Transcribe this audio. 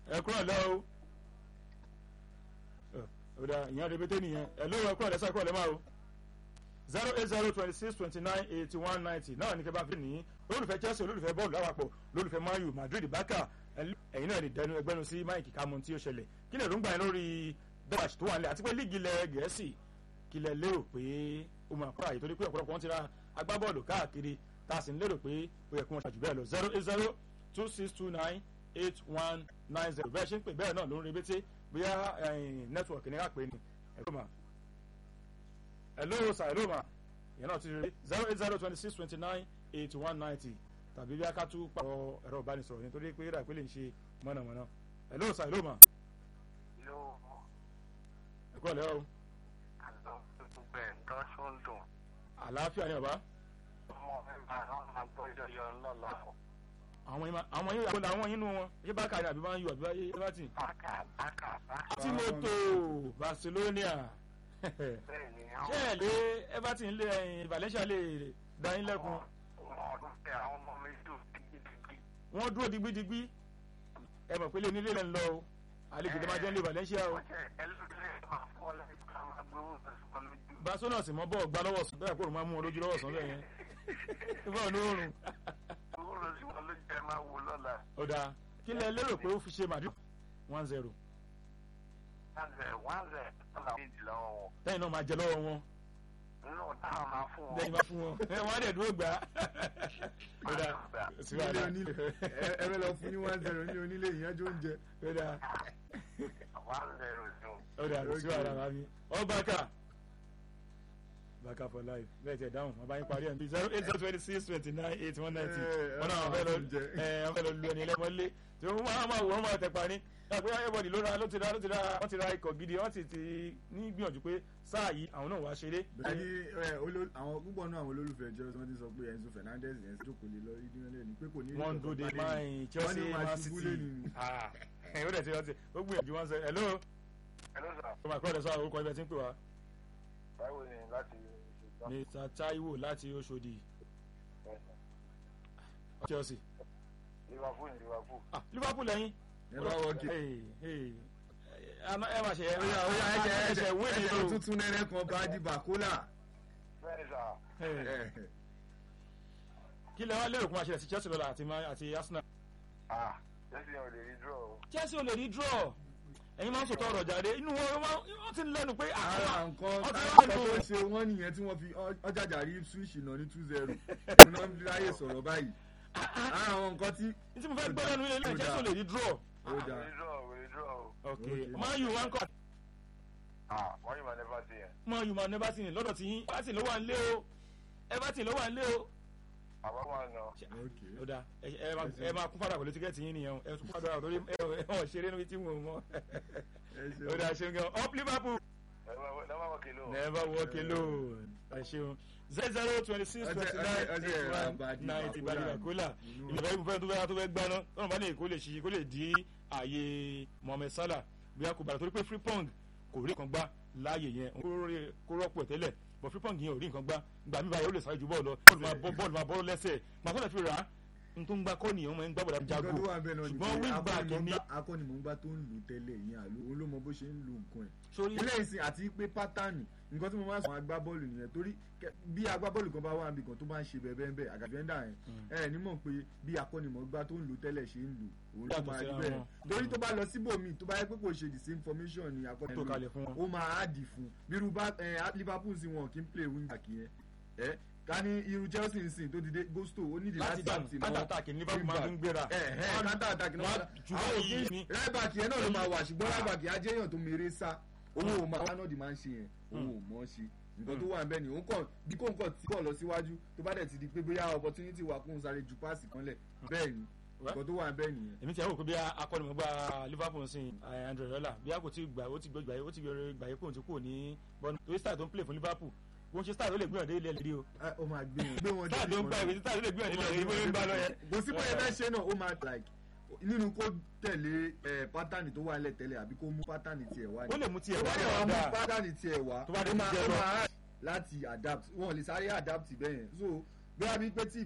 ẹ kúrò lẹ́ o ọ̀dà ìyẹn rẹpẹtẹ nìyẹn ẹ lóò ẹ kúrò lẹ́sà kúrò lẹ́ máa o zero eight zero twenty six twenty nine eighty one ninety náà ní kí ẹ bá fi nìyí olólùfẹ́ Chelsea olólùfẹ́ bọ́ọ̀lù lápapọ̀ olólùfẹ́ Man U Madrid Barca ẹ̀yin náà lè dẹnu ẹgbẹ́nu sí máìkì kámọ́ tí ó ṣẹlẹ̀ kí lè rúgbà yín lórí bẹ́ẹ̀ṣ tó wà nílẹ̀ àti pé líìgì ilẹ̀ Gẹ̀ẹ́sì kí lẹ lérò pé ó máa kọ́ àyè torí pé ọ̀pọ̀lọpọ̀ wọn ti ra agbábọ́ọ̀lù káàkiri tá a sì ń lérò pé ó yẹ kí wọ́n ṣàjù bẹ́ẹ̀ lọ zero eight zero two six two nine eight one nine zero bẹ́ẹ̀ ṣe ń pè bẹ́ẹ̀ náà ló ń rebété bóyá nẹ́tíwọ̀kì ní káàpẹ́ ni ẹ̀rọ mà ẹ̀ló sà ẹ̀ló mà ìyẹn náà ti rí zero eight zero twenty six twenty nine eighty one ninety tàbí bí akátú pàrọ̀ ẹ̀rọ ìbánisọ̀rọ̀ nítorí pé rà pé lè ṣe mọ̀nàmọ́ná ẹ̀ló sà ẹ̀ló mà ẹ̀kọ́ ọ̀lẹ́ o bẹ́ẹ̀ nǹkan ṣó ń dùn. àlàáfíà ni bàbá. ọmọ mi máa ń máa gbọ́ yọyọ ńlọ́lọ́. àwọn yín àwọn yín àwọn àwọn yín nù wọn ṣé bákà ni àbí máa ń yọ àbí báyé bá tì. bákà bákà bákà. tí mo tó Barcelona bẹ́ẹ̀ ni ṣé ẹ lé Everton lé ẹyin Valencia lè dá yín lẹ́kun. ọdún tẹ àwọn ọmọ mi dùn gidigidi. wọ́n dúró digbidigbi ẹ mọ̀ pé lé nílé lẹ́ ń lọ o àlejò tó máa jẹ́ ń lé Valencia o. wọ́n jẹ́ ẹlẹ́dẹ̀ẹ́ máa fọ́ lẹ́yìn ká máa gbówó sọ́sọ́ lójú. Barcelona sì mọ́ bọ́ọ̀ gbá lọ́wọ́ sùn bẹ́ẹ̀ kó òun máa mú wọn lójú lọ́wọ́ sùn bẹ́ẹ̀ yẹn ìfọ̀ ní oorun. owó lọ sí wọn lójú ẹ máa wò lọ́la. ó dáa kí lẹ lérò pé ó fi ṣe Madrid one zero wọ́n zẹ̀ wọ́n zẹ̀ ọ̀là méjì lọ́wọ́ wọn. lẹ́yìn náà máa jẹ lọ́wọ́ wọn nínú táwọn máa fún wọn. lẹ́yìn bá fún wọn ẹ wọ́n á dẹ̀ dúró gbà á. ó dáa sí nílé wàhálà onílé ẹ ẹ bẹ lọ fún ní one zero nílé onílé ìyẹn jó ń jẹ. ó dáa wọ́n zẹ̀ rò ó dáa sí wàhálà màmí ọ bàkà bàkà for life bẹ́ẹ̀ tẹ̀ dáhùn wọn bá yín parí ẹ̀ bí zero eight zero twenty six twenty nine eight one ninety Eh, wọn náà wọn fẹ́ lọ ọlọ́run jẹ. ẹ wọn fẹ́ lọ lu ẹni ẹlẹ́mọ́lé tí wọ́n máa máa wò wọ́n máa tẹ̀ parí ẹ pé everybody ló ra ló ti ra ló ti ra wọ́n ti ra ikọ̀ gidi wọ́n sì ti ní gbìyànjú pé sáà yìí àwọn náà wá ṣeré. bẹ́ẹ̀ ni ẹ, oló- àwọn púpọ̀ náà àwọn olólùfẹ́ Chelsea wọ́n ti sọ pé Enzo Fernandez yẹn jókòó lé lọ ìdí wọn lẹ́nu pé kò ní. wọ́n ń dòde máìn Chelsea Man City ah ẹ̀ ó dẹ̀ ti rántí ó gbìyànjú wọn sẹ hello Hello sir. ọmọ àkọọ́lẹ̀ sọ orúkọ ibẹ̀ tí ń pè wá báwo ni láti ṣe Mr Taiwo láti Oṣòdì Chelsea Liverpool Liverpool. ah Liverpool lẹ́yìn ẹ bá wọ́ọ̀kì. Hey, hey. ẹ má- ẹ máa ṣe ẹ ẹsẹ̀ ẹsẹ̀ wé ni ẹsẹ̀ o tuntun nẹ́nẹ́ kan bá di bàkólà. bẹ́ẹ̀ni sà. Hey. kí lẹ wá lérò kó máa ṣẹlẹ̀ sí Chelsea lọ́la àti Man- àti Arsenal. ah jẹ́sí yẹn ò lè rí draw o. Chelsea ò lè rí draw ẹ̀yin máa ń sọ̀tọ̀ ọ̀rọ̀ jáde inú wọn wọn- wọ́n ti ń lẹ́nu pé ara nǹkan wọ́n ti táwọn ń tó lẹ́nu ṣe wọ́n nìyẹn tí wọ́n fi ọ- ọjàjà rí Ipswich náà ní two zero òun náà fi ráyè sọ̀rọ̀ báyìí. ara àwọn nǹkan tí. ní tí mo fẹ́ gbọ́ lẹ́nu ilé ilé Chelsea ò lè rí draw. ó ò dáa. lè draw ò lè draw o. ok Okay. Man U wọn kọ́ ah wọ́n yìí máa never see yẹn. Man U man Everton lọ́dọ̀ tí yín Everton ló wà ń lé o Everton ló wà ń lé o. àbá máa nà. ok ó dáa ẹ ẹ máa- ẹ máa kún fàdà pẹ̀lú tíkẹ́ẹ̀tì yín nìyẹn o ẹ tún fàdà torí ẹ ẹ wọ́n ṣeré níbi tí mo mọ̀ ẹ ṣe ó dáa ṣeun gan up Liverpool. never work alone. never walk alone ẹ ṣeun zero zero twenty six Ọjọ́- twenty nine ọjọ́- ọjọ́ eighty ẹ̀rọ one Abadi ninety Bakola. badi bakola Inú- ìlú ìfẹ́ tó fẹ́ tó fẹ́ gbaná tọ́nà bá ní kó lè ṣí kó lè di ààyè Mohammed Salah bí a kò bàrà torí pé Frimpong kò rí nǹkan gbá láàyè yẹn kó rí- kó rọ́pò ẹ̀ tẹ́lẹ̀ bọ̀ Frimpong yẹn ò rí nǹkan gbá gbà mí báyìí ó lè sáré ju bọ́ọ̀lù lọ bọ́ọ̀lù máa bọ́ bọ́ọ̀lù máa bọ́ lẹ́sẹ̀ gbà tó lè fi rà á n tó ń gbá kọ́ nìyẹn ó máa ń gbá bọ̀dá jago nǹkan tó wà bẹ́ẹ̀ náà ni ṣùgbọ́n pé wingback ní akọ́nimọ̀ọ́gbá- akọ́nimọ̀ọ́gbá tó ń lù tẹ́lẹ̀ yẹn àlọ́ òun ló mọ bó ṣe ń lu nǹkan ẹ̀ sórí ilé ìsìn àti pé pátánì nǹkan tí mo máa ń sọ àwọn agbábọ́ọ̀lù nìyẹn torí kẹ- bí agbábọ́ọ̀lù kan bá wà níbi kan tó bá ń ṣe bẹ́ẹ̀ bẹ́ẹ̀ bẹ́ẹ̀ àgàfẹ́ńdà yẹn ẹ ẹ̀ nímọ̀ pé bí akọ́nimọ̀ọ́gbá tó ń lù tẹ́lẹ̀ ṣe ń lù òun ló Yàtọ̀ máa rí síra bẹ́ẹ̀ wọn. torí tó bá lọ síbòmíì tó bá yẹ pé kò ṣe the same formation ni tó akọ́nimọ̀ọ́gbá kalẹ̀ fún wọn. ó máa áàdì fún bírú bá ẹ Liverpool sí wọn kì í play wing back yẹn ẹ ká ní irú Chelsea ń sìn tó ti dé Gusto ó nídìí láti láti dànù àti counter attack ní Liverpool máa ń gbéra ẹ ẹ counter attack náà wọ́n jù àwọn báyìí òfin ni rẹ́bàkì yẹn náà ló máa wà ṣùgbọ́n rẹ́bàkì ajéyàn tó mèrè sá owó ò máa wánọ́ọ̀dì máa ń ṣe yẹn owó ò mọ̀ ọ́ ṣe nǹkan tó wà ń bẹ̀ ni òun kàn bí kò ń kàn tí kò lọ síwájú tó bá dẹ̀ ti di pé bóyá opportunity wà kóun sáré ju páàsì kan lẹ̀ bẹ́ẹ̀ ni nǹkan tó wà ń bẹ̀ nìyẹn. èmi ti àwọn òkú bí akọ́nimọ̀gbá Liverpool sin Andre Rola bí a kò tí gbà ó ti gbà ó ti gbà yẹ kó òun ti kúrò ní bọ́ọ̀nù torí star tó ń play fún Liverpool wọ́n ṣe star tó lè gbìyànjú ilé ẹ̀rí o Ẹ, ó máa gbé wọn gbé wọn star tó ń gbà ìwé star tó lè gbìyànjú ilé ẹ̀rí bó ń gbà lọ yẹn. kò sí bóyá fẹ́ ṣe náà ó máa like nínú kó tẹ̀lé ẹ pátánì tó wà lẹ̀ tẹ́lẹ̀ àbí kó mú pátánì tiẹ̀ wá ó lè mú tiẹ̀ tó wá bá yẹ wá mú dáadáa pátánì tiẹ̀ wá Tó bá dé ó máa ti jẹ ó lọ. máa láti adapt wọn ò lè sáré adapt bẹ́ẹ̀ yẹn so bóyá bí pé tí